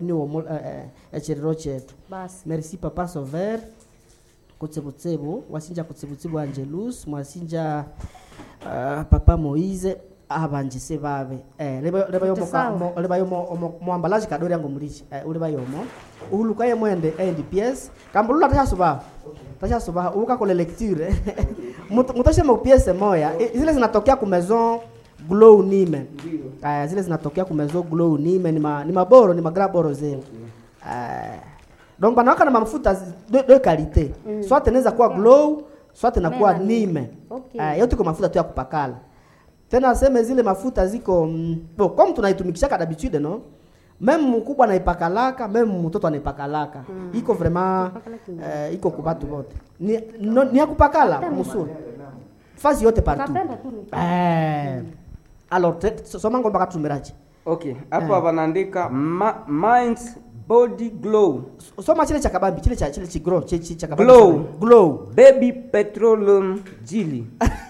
ni womo eh, echiriro chetu basi merci papa sover kutsebutsebu wasinja kutsebutsebu angelus mwasinja uh, papa moise abanjise babe eh, leba leba yomo ka- Sawa. mo- leba yomo omo- mwambalaji kadori yango mulichi eh, uleba yomo uhuluka ye mwende endi pies kambulula tashasuba tashasuba uka kole lecture Mutu- mutoshema piese moya I- zile zinatokea ku maison glow nime uh, zile zinatokea ku maison glow nime ni ma, ni maboro ni magraboro zile uh, donc banawaka na mafuta zi- de, de qualité mm. soit inaweza kuwa glow soit inakuwa Melanin. nime Okay. uh, yote iko mafuta tu ya kupakala tena aseme zile mafuta ziko mm, bo comme tunaitumikishaka d'habitude no meme mkubwa anaipakalaka meme mtoto anaipakalaka mm. iko vraiment Kupakala kingi. uh, iko kubatu bote ni, no, ni ya kupakala musuri fasi yote partout Kapenda tu ni- eh, alors te- so- soma ngomba katumiraji okay hapa wanaandika ma, minds body glow soma chile cha kabambi chile cha chile chigro chile cha kabambi Glow. glow baby petroleum jili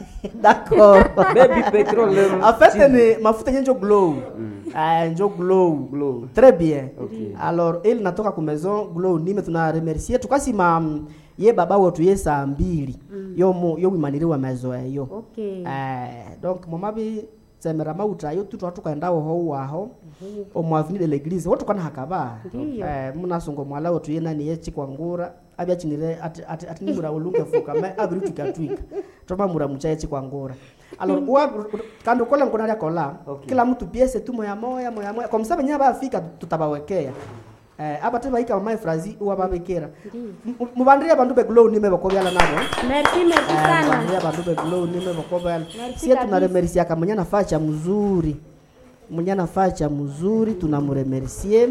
d'accord baby petroleum en fait jili. ni mafuta yenye njo glow Ah, njo glow glow très bien Okay. alors il natoka ku maison glow nime tuna remercier tukasima mm, ye baba wetu ye saa mbili yo mu yo wimaniriwa maison eyo okay eh donc momabi tsemera mauta yo tutu tukaenda ho waho omu avenue de l'église wotu kana hakaba Ndiyo. eh munasongo mwala wetu ye nani ye chikwangura abya chinire ati ati, ati nimura uluke fuka me abiri tukatwika toba mura muchaye chikwangura alors wa kando kola nkona lya kola Okay. kila mtu piese tu moya moya moya moya kwa msabe nyaba afika tutabawekea eh aba teba ika mama frazi uwa babekera Ndiyo. mubandiria bandu be glow nime bakobyala nabo merci merci sana Bandia bandu be glow nime bakobyala Merci sie kabisa. tunaremerisia kama mwenye nafaa cha mzuri mwenye nafaa cha mzuri tunamuremercie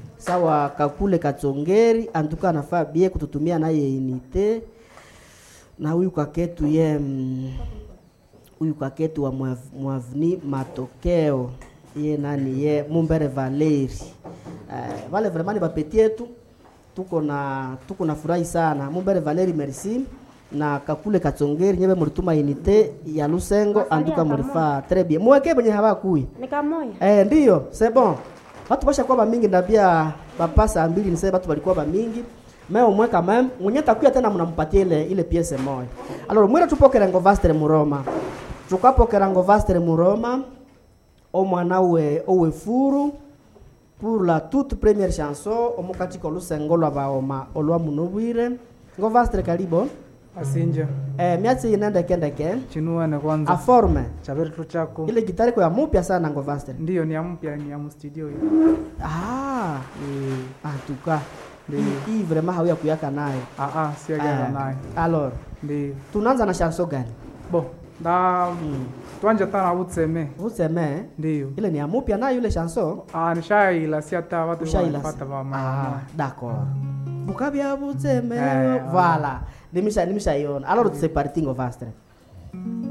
sawa kakule katsongeri antuka anafaa bie kututumia naye inite na huyu kaketu ye mm, huyu kaketu wa mwav- mwavni matokeo ye nani ye mumbere valeri uh, vale vraiment ni bapeti yetu tuko na tuko na furahi sana mumbere valeri merci na kakule katsongeri nyebe mulituma inite ya lusengo Masalia anduka pamoja. mulifaa très bien mweke benye habakui ni kamoya Eh, ndiyo c'est bon batu bashakuwa bamingi ndabia bapasa mbili nisee batu balikuwa bamingi me omwe quand même mwenye takuya tena mnampatia ile ile piese moya alors mwira tupokera ngo vastere muroma tukapokera ngo vastere muroma omwana we owe furu pour la toute première chanson omukati kolusengo lwa baoma olwa munobwire ngo vastere kalibo asinja eh, miatsi inendekendeke chinuane kwanza aforme chaveretu chako ile gitari kwa mupya sana ngo vastere ndiyo ni ya mpya ni ya mstudio hiyo Ah, en tout cas, Ndiyo. hii hii vraiment hauya kuyaka nayo. aa siagana Ah, naye Alors, ndiyo tunaanza na chanson gani? bo nda twanje tana utseme Useme ndiyo ile ni ya mupya nayo ile chanson. Ah, nishailasi hata watu Ushaila. wanapata Ah, vamama d'accord. Bukabya buseme. Eh, Voilà. Nimisha nimishaiona. Alors c'est parti ngo vastre.